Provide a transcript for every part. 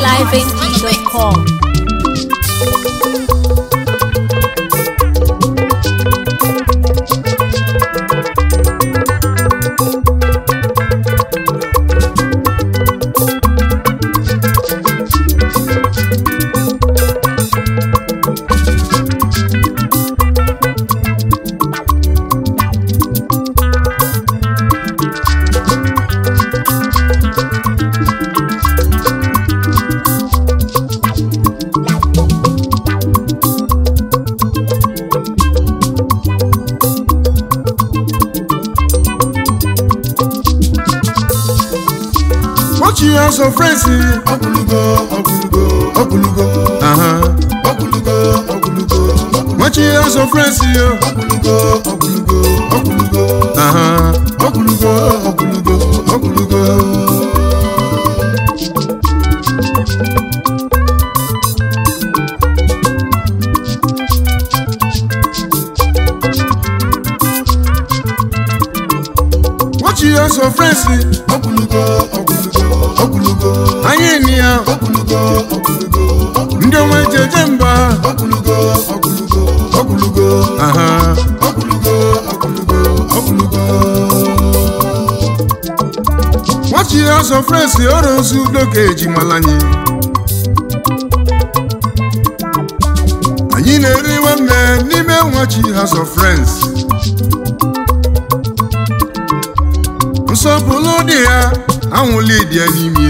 highlifeng.com. Watch your house of friends. ọgwụlugo ọgwụlugo ọgwụlugo Uh-huh. ọgwụlugo ọgwụlugo Watch your house of friends. ọgwụlugo ọgwụlugo ọgwụlugo Uh-huh. ọgwụlugo ọgwụlugo ọgwụlugo Watch your house of friends. ọgwụlugo ọgwụlugo ọgwụlugo Anyị ni ya. ọgwụlugo ọgwụlugo ọgwụlugo Ndị ọma ejeje mba. ọgwụlugo ọgwụlugo ọgwụlugo Uh-huh. ọgwụlugo ọgwụlugo ọgwụlugo Watch your house of friends. Ọrụ ozu udo ka ejimala anyị. Anyị na-eri nwanne n'ime nwachi house of friends. Nsọpụrụ dị ya anwụli dị ya n'ime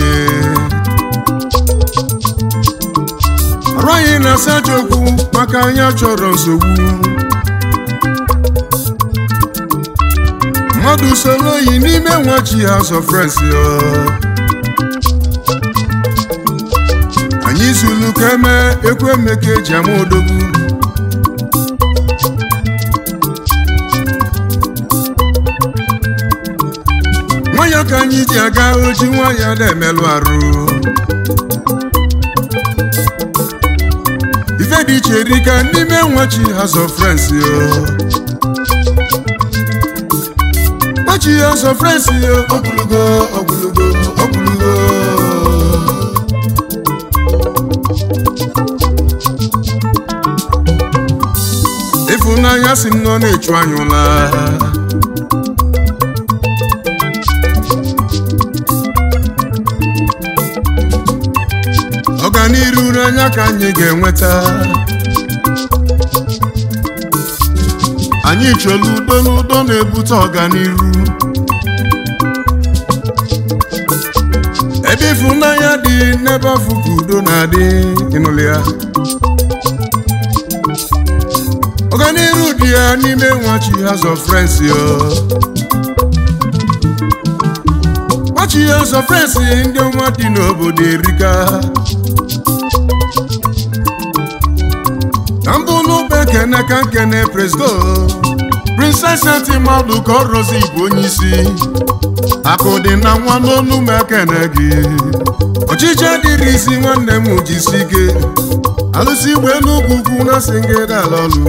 arụ anyị na-asacha okwu maka anyị chọrọ nsogbu mmadụ soro oyi n'ime nwachi house of friends ya anyị zulu ka eme ekwu eme ka eji ama odogwu nwayọ ka anyị ji aga oji nwayọ na-emelụ arụ ife dị iche rika n'ime nwachi house of friends yo nwachi house of friends yo ọgwụlugo ọgwụlugo ọgwụlugo ịfụnanya si m nọ na-echu anyị ụla ọganiru anya ka anyị ga-enweta anyị chọrọ udo n'udo na-ebute ọganiru ebe ịfụnanya dị n'ebe afụ ka udo na-adị ịnụlị ya ọganiru dị ya n'ime nwachi house of friends yo nwachi house of friends ndị ọnwa dị n'obodo erika ka mbụ n'ụba ekene ka nkene presgo princess mmadụ ka ọ rọzi igwe onye isi akụ dị na nwa n'onu m ekene gị ọchịchị adịrị isi nwanne m jisi ike alụsị igbe n'ugwu ugwu na sị gị dala ọlụ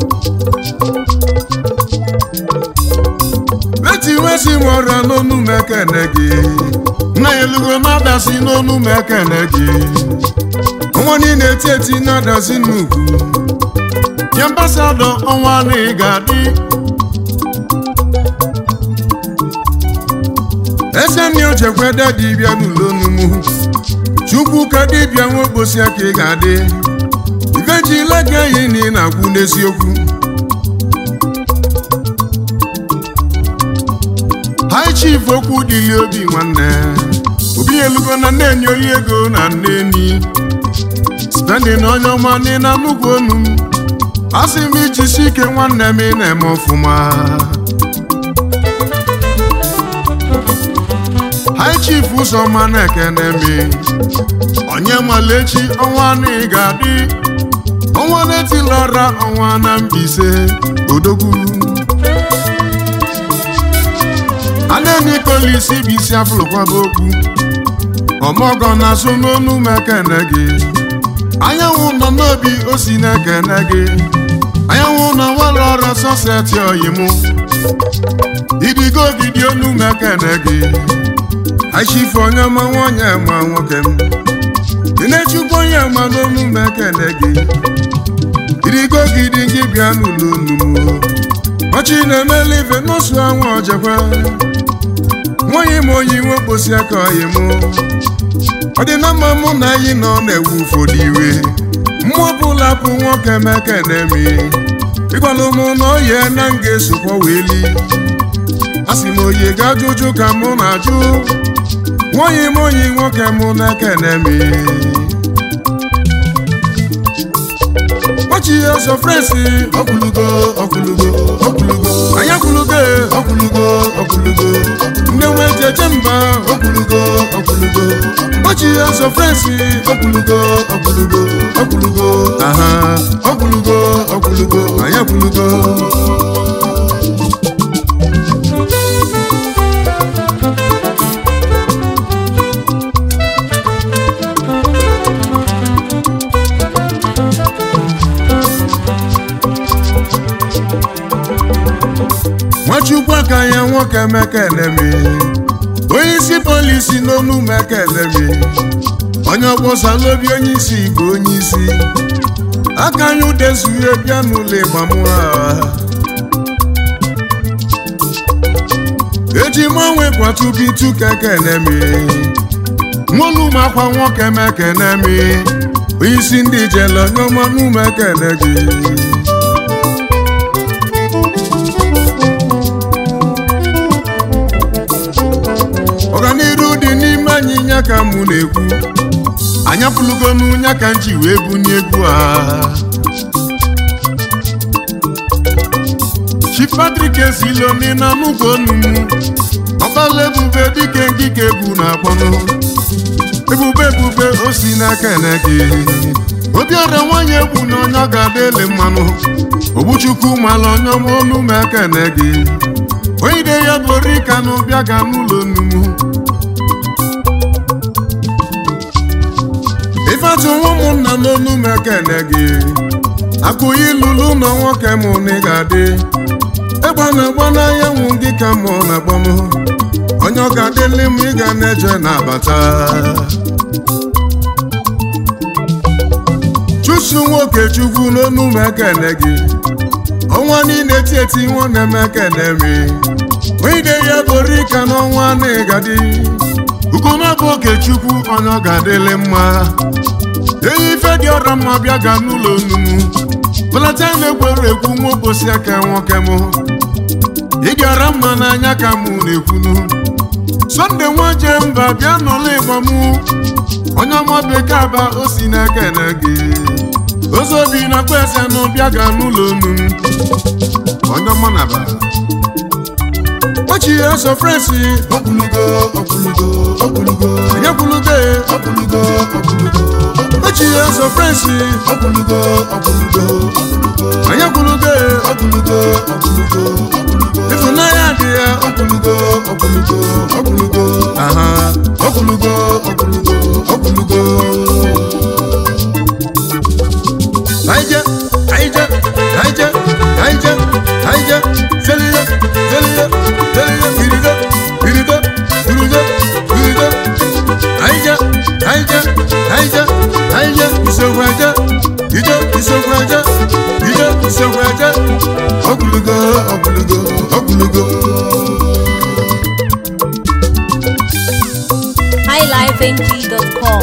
leti wesi m ọrịa n'onu m ekene gị nna ya elugo na-adasi n'onu m ekene gị ọnwa niile eti eti na-adasi n'ugwu ya ambasadọ ọnwa na ị ga-adị eseni ochekwede dibịa n'ụlọ onumu chukwu ka dibịa nwe okposi aka ị ga-adị ivejile gị eyi na ị na-agwụ n'eziokwu hai chief okwu dịli obi nwanne obi elugo na nne-enye oyi ego na nne enyi spending onye ọma dị na nnukwu onu m asị m ijisi ike nwanne m ị na-eme ọfụma hai chief ụzọma na-ekene mi onye malechi ọnwa na ị ga-adị ọnwa na-etilọra ọnwa na Mbaise odogwu anenikolisi bụ isi afụlụkwaba okwu ọmọgọ na-asụ n'onu m ekene gị anyanwụ nọ n'obi o si na-ekene gị anyanwụ nọ nwere ọrụ sọseti oyimụ idigo ogidi onu m ekene gị achifu onye ma nwanyị ma nwoke m Kenechukwu onye ma n'onu m ekele gị irigo gidi gị bịa n'ụlọ onumu ọchị na-emeli ife n'osu anwụ ọjekwa nwaanyị m onye iwe mkposi aka ọyị mụ ọ dị na mma mụ na anyị nọ na-ewu ụfọdụ iwe mmụọ ọbụla bụ nwoke meke na-emi ịgwala mụ na oye na m ga-esokwa weli a sị m oyi ga-ajụjụ ka mụ na-ajụ nwaanyị m onye nwoke mụ na-eke na-emi ọchị ya ọsọ frensi ọkwụlugo ọkwụlugo ọkwụlugo anya kwulugo ọkwụlugo ọkwụlugo ndị nwe jeje mba ọkwụlugo ọkwụlugo ọchị ya ọsọ frensi ọkwụlugo ọkwụlugo ọkwụlugo aha ọkwụlugo ọkwụlugo anya kwulugo nwachukwu aka ya nwoke mekelemi onye isi polisi n'onu mekelemi onye ọgbọsalobi onye isi igwe onye isi aka anyị udezuhe bịa n'ụlọ ịgbamụa eji manwe kwatubitu kekenemi nwolu makwa nwoke mekenemi onye isi ndị jele onye ọma n'ume ekele gị ọganiru dị n'ime anyị nya ka mụ na-ekwu anyapụlugo n'ụnya ka nji wee bunye egwu a Chief Patrick Esiloni na n'ụgwọ onu m ọkpala ebube dike ngike egwu na-akpọnụ ebube ebube o si n'aka ene gị obiọra nwanyị egwu na onye ọ ga-ada ele mmanụ ogbuchukwu mala onye ọma onu m aka ene gị onye ide ya bụ orika na ụbịa ga n'ụlọ onumu ifeatụ nwa ụmụnna n'onu m ekene gị akụghị lulu na nwoke mụ na ị ga-adị ịgba na-agba n'anyanwụ gị ka mụ na-agba m onye ọ ga-adịli m ị ga na-eje na-abata chusu nwoke chukwu n'onu m ekene gị ọnwa niile eti eti nwa na-eme ekene mi onye ide ya bụ rika n'ọnwa na-egadi ugona bụ oke chukwu onye ọ ga-adịli mma eyi ife dị ọra mma bịa ga n'ụlọ onumu belata na-ekwere ekwu nwa obosi aka nwoke m ịdị ọra mma n'anya ka mụ na-ekwunu sọnde nwaje mba bịa n'ụlọ ịgba mụ onye ọma bekee aba o si na-ekene gị ozobi na kpese nụ bịa ga n'ụlọ onu onye ọma na ba ọchị ọsọ frensi ọkwụlugo ọkwụlugo ọkwụlugo enyekwulugo ọkwụlugo ọkwụlugo ọchị ọsọ frensi ọkwụlugo ọkwụlugo enyekwulugo ọkwụlugo ọkwụlugo ịfụnanya dị ya ọkwụlugo ọkwụlugo ọkwụlugo aha ọkwụlugo ọkwụlugo ọkwụlugo Aije, aije, aije, aije, aije, zeliye, zeliye, zeliye, irido, irido, irido, irido. Aije, aije, aije, aije, isogbu aje, ije, isogbu aje, ije, isogbu aje. ọkwụlugo ọkwụlugo ọkwụlugo highlifeng.com.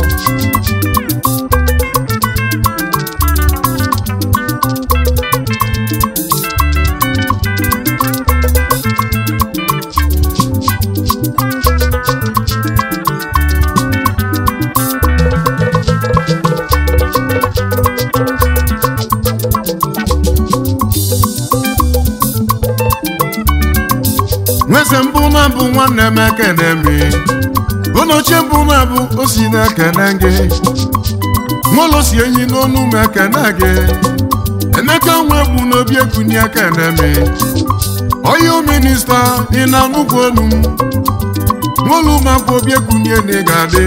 nweze mbụ na bụ nwanne m ekene mi ụlọchie mbụ na bụ o si na-ekene gị nwụlọ si enyi n'onu m ekene gị emeka nwe bụ n'obi ekunye ekene mi oyo minista ị na nnukwu olu m nwụlụ makwa obi ekunye na ị ga-adị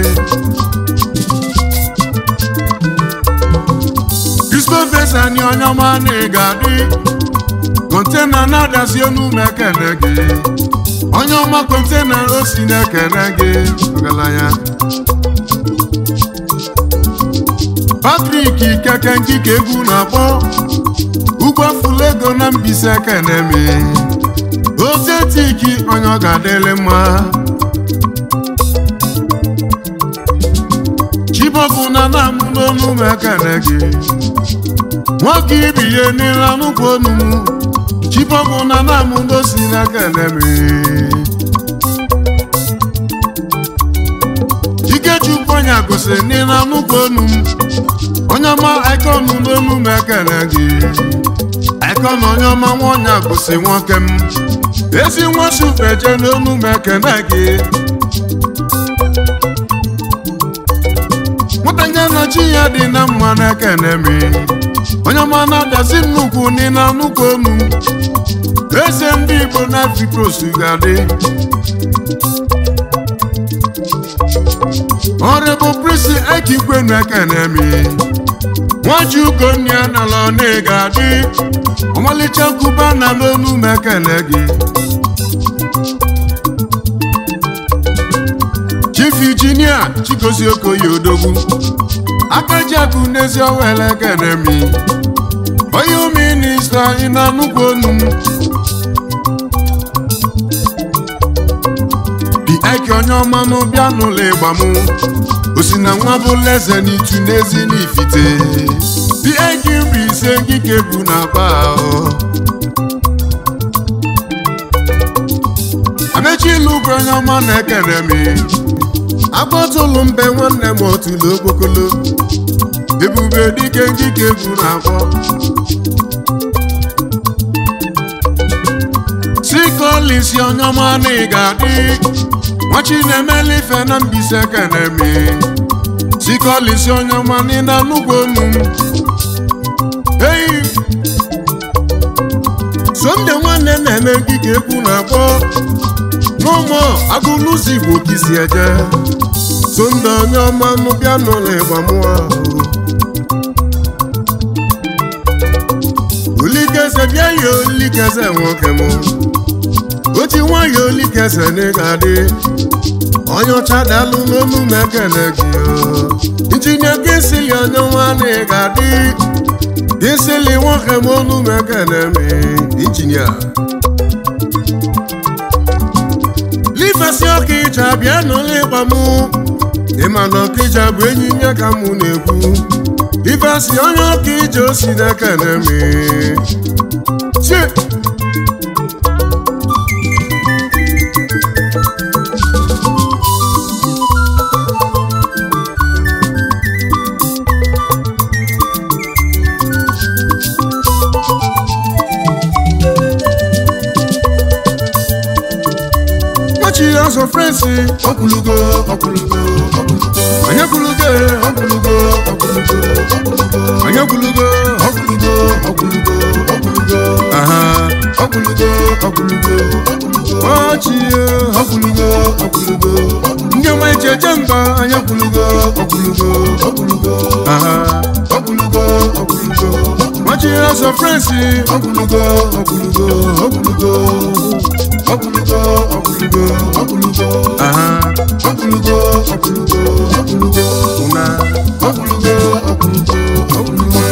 Christopher Sani onye ọma na ị ga-adị kontena na-adazi enu m ekene gị onye ọma kontena o si na-ekene gị ọgaranya Patrik Ikeke Njike egwu na-akpọ ugwu afụla ego na Mbaise Kenemi ozetiki onye ọ ga-adịrị mma chibọbụ na na-amụ n'onu m ekele gị nwoke ibi ihe niile anụkwu onu m chibọbụ na na-amụ n'osi na-ekele m Ikechukwu onye gosiri niile anụkwu onu m onye ọma ikonu n'onu m ekele gị ikonu onye ọma nwa onye gosi nwoke m ezi nwa supeje n'onu m ekele gị nwatanya na chi ya dị na mma na-ekene m onye ọma na-adazi nnukwu n'ịna nnukwu onu eze ndị Igbo na Afrikos ga-adị ọrịbụ prisi ekikwenu ekene m nwaji ugonia nala ọna ga-adị ọmalịcha kuba na n'onu m ekele gị Chief Injinia Chigozie Okoye Odogwu akaji akụ n'ezi ọwele ekene m onye minista ị na-anụkwu onu m eke onye ọma n'ụbịa n'ụlọ ịgba m osi na nwa bụla eze n'itu n'ezi n'ifite bi eke nri ise ngike bụ na akpa ahụ amechi ilu bụ onye ọma na-ekene m agbọtụlụ mbe nwanne m otulu okpokolo ebube dike ngike bụ na akpọ sikolisi onye ọma na ị ga-adị nwachi na-emeli ife na Mbaise Kenemi sikolisi onye ọma n'ịna nnukwu onu m eyi somde nwanne na-eme ngige egwu na-akpọ n'ụmụ agụlụzi Igbo kisi eje somde onye ọma nụ bịa n'ụlọ ịgba mụọ olikeze bịa ya olikeze nwoke m oji nwayọ olikeze na ị ga-adị onye ọcha dalụ n'olu m ekele gị injinia gịsili onye nwa na ị ga-adị gịsili nwoke m olu m ekele m injinia lifesi ọka ije bịa n'ụlọ ịgba m ịma na ọkija bụ enyi nye ka mụ na-ekwu ifesi onye ọka ije osi na-ekele m chie Machi ọsọ frensi ọkwụlugo ọkwụlugo ọkwụlugo onye kwulugo ọkwụlugo ọkwụlugo ọkwụlugo onye kwulugo ọkwụlugo ọkwụlugo ọkwụlugo aha ọkwụlugo ọkwụlugo ọkwụlugo ọchị ọkwụlugo ọkwụlugo ndị ọma eji eje mba onye kwulugo ọkwụlugo ọkwụlugo aha ọkwụlugo ọkwụlugo Machi ọsọ frensi ọkwụlugo ọkwụlugo ọkwụlugo ọkwụlugo ọkwụlugo ọkwụlugo aha ọkwụlugo ọkwụlugo ọkwụlugo ụna ọkwụlugo ọkwụlugo ọkwụlugo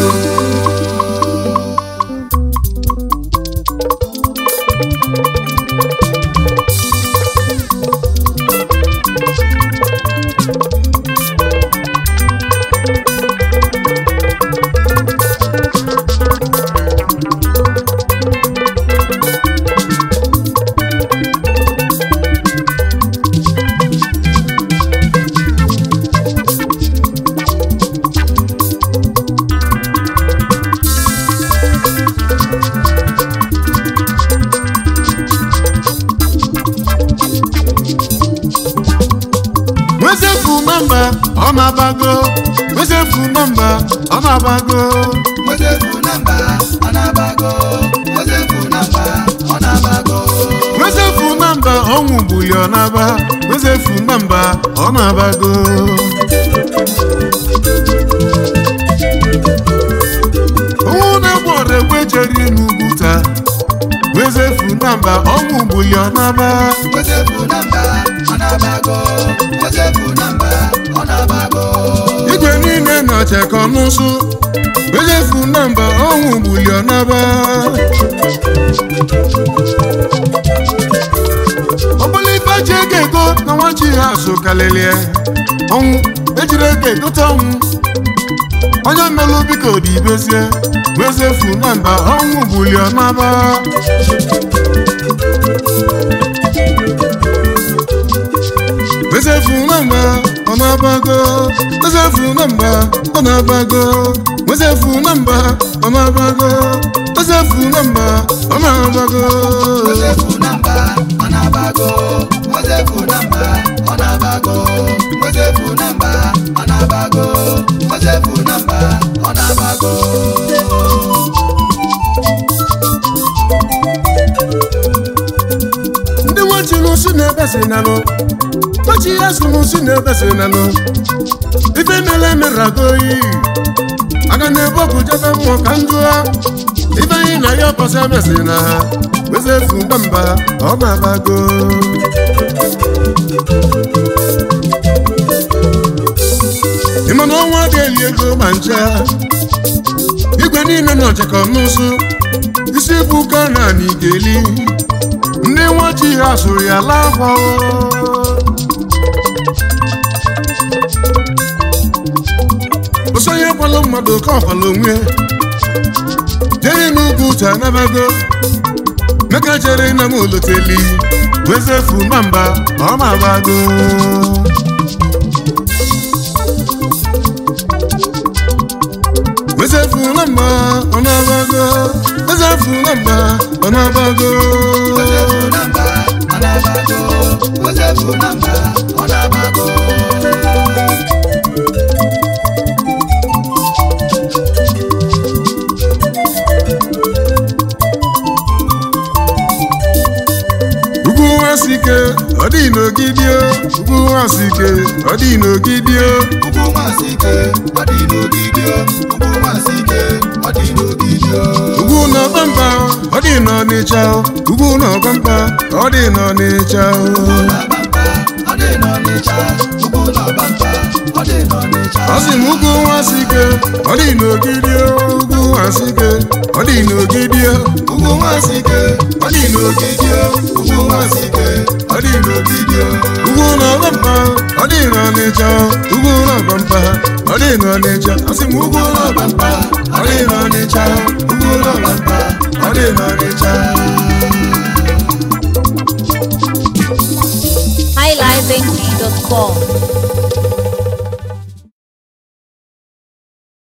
wezefu nọmba ọ na-abago wezefu nọmba ọ na-abago Mozefu namba anabago Mozefu namba ọnabago wezefu nọmba ọnwụ gbuli ọ na-aba wezefu nọmba ọ na-abago ọnwụ na-egbu ọrụ egbe jeri n'ugwu taa wezefu nọmba ọnwụ gbuli ọ na-aba Mozefu namba ọnabago Mozefu namba ọnabago igwe niile nọchekọ n'ụsụ ejefu na mba ọnwụ gbuli ọnaba ọbụla ife ji ego ego na nwachi ha so kalelie ọnwụ ejiri ego egote ọnwụ onye melụ biko dị ibezie wezefu na mba ọnwụ gbuli ọnaba wezefu na mba ọ na-abago wezefu na mba ọ na-abago wezefu na mba ọ na-abago wezefu na mba ọ na-abago Mozefu namba anabago Mozefu namba ọnabago Mozefu namba anabago Mozefu namba ọnabago ndị nwachiri si n'ebe si nanụ nwachi ya sụrụ si n'ebe si nanụ ife mere emerago oyi aga na-ebe ọkụ jebe mmụọ ka njụa ife anyị na ya ọkọsị emesi na ha wezefu mba ọ na-abago ịma na ọnwa ga-eli ego ma ncha igwe niile nọ chekọ n'ụsụ isi bụ ụka na anyị ga-eli ndị nwachi ha sụrụ ya laa akwa osonye kwalụ mmadụ ka ọkwala onwe jere n'ugwu uche anabago meka jere na m oloteli wezefu na mba ọ ma-abago wezefu na mba ọ na-abago wezefu na mba ọ na-abago Mozefu namba anabago Mozefu namba ọnabago ugwu nwasike ọ dị n'ogidio ugwu nwasike ọ dị n'ogidio Ugwu masike ọ dị n'ogidio Ugwu masike ọ dị n'ogidio ugwu n'ọbamba ọ dị n'ọnịcha ugwu n'ọbamba ọ dị n'ọnịcha Ọbamba ọ dị n'Ọnịcha Ugwu n'Ọbamba ọ dị n'Ọnịcha ọ sị m ugwu nwasike ọ dị n'ogidio ugwu nwasike ọ dị n'ogidio Ugwu masike ọ dị n'ogidio Ugwu masike ọ dị n'ogidio ugwu n'ọbamba ọ dị n'ọnịcha ugwu n'ọbamba ọ dị n'ọnịcha ọ sị m ugwu n'ọbamba ọ dị n'ọnịcha ugwu n'ọbamba ọ dị n'ọnịcha highlifeng.com